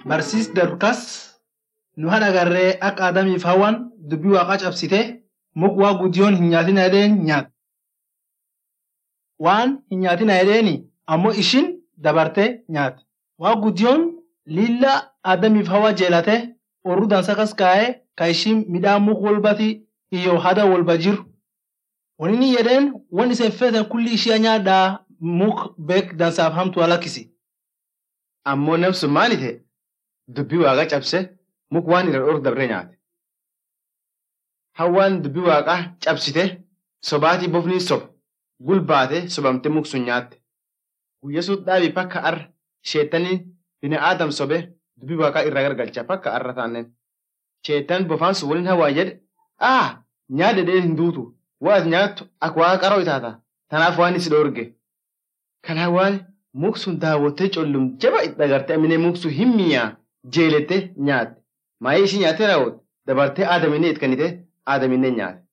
barsiis darkas nu haadha agarree akka Adamiif Hawwaan dubbii waaqaa cabsite muk waa guddiyoon hin nyaatina jedheen nyaat. Waan hin nyaatina jedheeni ammoo ishin dabartee nyaate. Waa guddiyoon lilla Adamiif Hawwa jeelate orru dansa kas kaa'ee ka ishin midhaan muk walbati iyo hada walba jiru. Wanni jedheen wan isin feetan kulli ishee nyaadhaa muk beek dansaaf hamtu alakkisi. Ammoo namsun maali ta'e? Dubbii waaqaa cabse muk waan irra dhooru dabree nyaate. Hawwaan dubbii waaqaa cabsite sobaatii bofni sob gulbaate sobamte muk sun nyaatte. Guyya sun dhaabii pakka arra sheettanii bina aadam sobe dubbii waaqaa irraa gargalcha pakka arra taanneen. Sheettan bofaan sun waliin hawaa jedhe aa nyaadhe dhee hin duutu waat nyaattu akka waaqa qaroo itaata tanaaf waan isi dhoorge. Kan hawaan muk sun daawwattee collum jaba itti agartee aminee muk sun hin mi'aa jeelette nyaatte. Maayii ishii nyaattee raawwatte dabartee aadaminee itti kennite aadaminee nyaate.